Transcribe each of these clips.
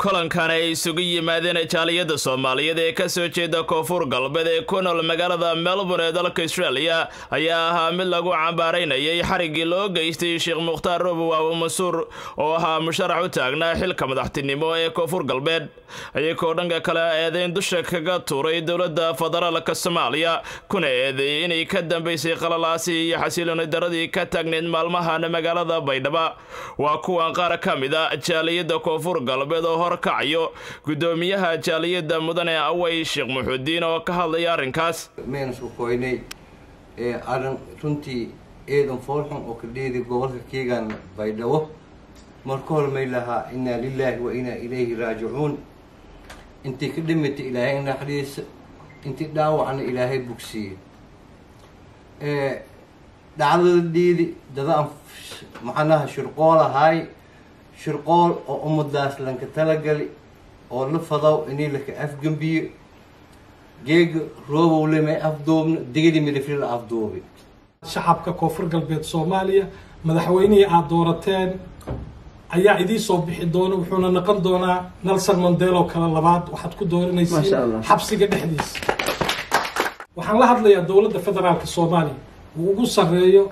kulankan ay isugu yimaadeen jaaliyada soomaaliyeed ee kasoo jeeda koonfur galbeed ee ku nool magaalada melbourne ee dalka australia ayaa ahaa mid lagu cambaaraynayay xariggii loo geystay sheekh mukhtaar robow abu mansuur oo ahaa musharax u taagnaa xilka madaxtinimo ee koonfur galbeed iyagoo dhanka kale eedeyn dusha kaga tuuray dowladda federaalka soomaaliya kuna eedeeyey inay ka dambaysay qalalaasi iyo xasilooni daradii ka taagneyd maalmahan magaalada baydhaba waa kuwan qaar ka mid a jaaliyada koonfur galbeed oo horkacayo gudoomiyaha jaaliyada mudane away sheekh muxudiin oo ka hadlaya arrinkaas mayna soo koynay ee arrin runtii eedan foolxun oo ka dheeday gobolka keegan baydhabo marka hore may lahaa inaa lilaahi wa inaa ilayhi raajicuun intii ka dhimatay ilaahay naxariisa intii dhaawacna ilaahay bugsiiye dhacdada dhiidi dadaan macnaha shirqool ahaay shirqool oo ummadaas lanka talagali oo la fadaw inii laka afgembiyo geega roobow lemay afduubna digadi midafri la afduubi shacabka koonfur galbeed soomaaliya madaxweynihii aada doorateen ayaa idiin soo bixi doona wuxuuna noqon doonaa nelson mandelo kale labaad waxaad ku dooranaysiin xabsiga dhexdiisa waxaan la hadlayaa dowladda federaalka soomaaliya uu ugu sarreeyo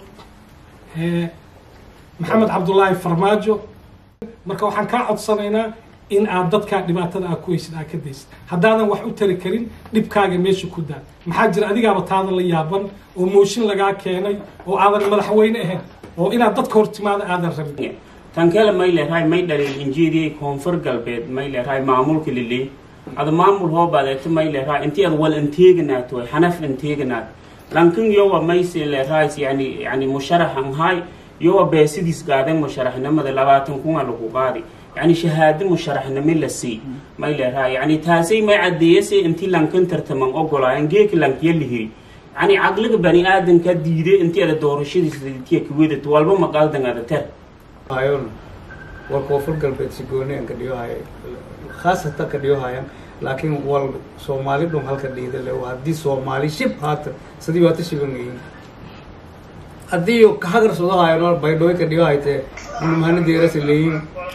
maxamed cabdullaahi farmaajo marka waxaan kaa codsanaynaa in aad dadkaa dhibaatada aa ku heysid aa ka daysid haddaadan wax u tari karin dhibkaaga meesha ku daa maxaa jira adigaaba taada la yaaban oo mooshin lagaa keenay oo aadan madaxweyne ahayn oo inaad dadka hortimaada aadan rabin tankele may leerahay may dhalin injeediyey koonfur galbeed may leerahay maamulka liley ada maamul hoobadeeto may leerahay intii ad wal inteeganaat way xanaf inteeganaat lankin yowa mayse leerahay yani yani musharaxan hay yowa beesidiis gaaden musharaxnimada labaatan kuna lagu qaadi yani shahaado musharaxnimo la sii may leerahay yani taasay may cadeeyase intii lankan tartaman ogolaayan geeka lankiya lihiri yani caqliga bani aadanka diiday intii ada doorashadiistiya kawedat walba maqaaldan ada ter hayon wal koonfur galbeed si gooni an ka dhiyohaya khaasatan ka dhiyohayan laakiin wal soomaali dhun halka dhiida le haddii soomaali shib haata sidii waata shibangayin haddii kahagarsoodahayan baydhooy ka dhiyohayte unumahana deerasa leeyin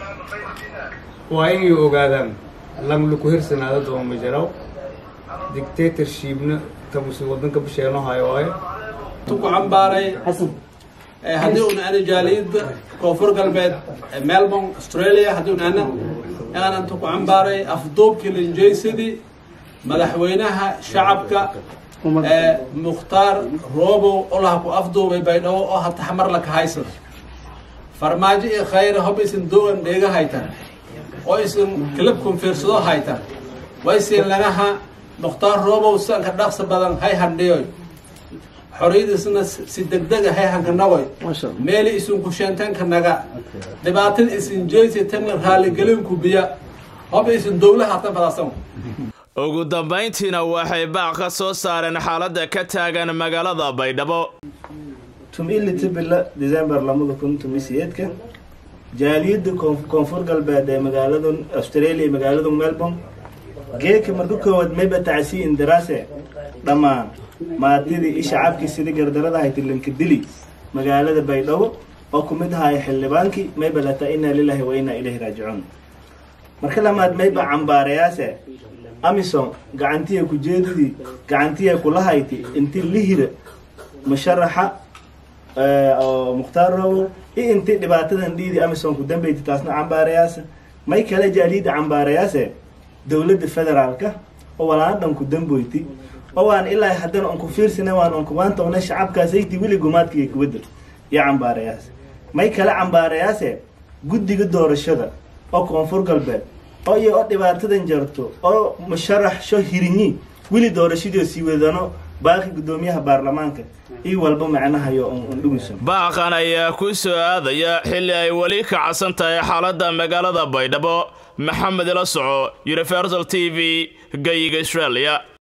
waa inay ogaadaan lamlaku hirsanaada dooma majaraw dictatorshipna tamusi wadanka bisheenohayo waaye ku cambaaray haddii un ana jaaliyada koonfur galbeed melbourne australia haddii un ana aanan ku cambaaray afduubkii linjaysadii madaxweynaha shacabka mukhtaar roobow olaha ku afduubay baydhabo oo hataxmar laka haysada farmaajo iyo khayra hob isin dogan dheega haytan oo isin kilabkun fiirsado haytan waysin lagaha mukhtaar roobow sanka dhaqsa badan hay handhiyoy xoriyadiisna si degdega hay hankanagoy meeli isin kusheentanka naga dhibaatada isin jeysatana raaligelinku biya hoba isin dowlaha hatan fadaasan ugu dambayntiina waxay baaq ka soo saareen xaaladda ka taagan magaalada baydhabo tumilita bila december lamada kun tumiseedka jaaliyada koonfur galbeed ee magaalada australia magaalada melbourne geeka marka koowaad mayba tacsi indaraase dhammaan maadidii i shacabkii sidii gardarada haytilanka dili magaalada baydhabo oo ku mid ahaya xildhibaankii mayba lataa inaa lilaahi wa inaa ilayhi raajicuun marka lamaad mayba cambaarayaase amison gacantiya kujeedadii gacantiya kula hayti inti lihira musharaxa oo mukhtaar robow iyo inti dhibaatadan dhiidi amison ku dambeyti taasna cambaarayaase may kale jaaliyada cambaarayaase dowladda federaalka oo walaan dhan ku damboyti oo waan ilaa haddana on ku fiirsina waan on kumaanta ona shacabkaasayti weli gumaadka iyo kuwadda iyo cambaarayaas may kale cambaarayaase guddiga doorashada oo koonfur galbeed oo iyo oo dhibaatadan jarto oo musharax sho hirinyi weli doorashadii sii wadano baaqi guddoomiyaha baarlamaanka iyo walba macnahayo on dhugisan baaqan ayaa ku soo aadaya xilli ay weli ka cadsan tahay xaaladda magaalada baydhabo maxamed ila soco universal t v gayiga australia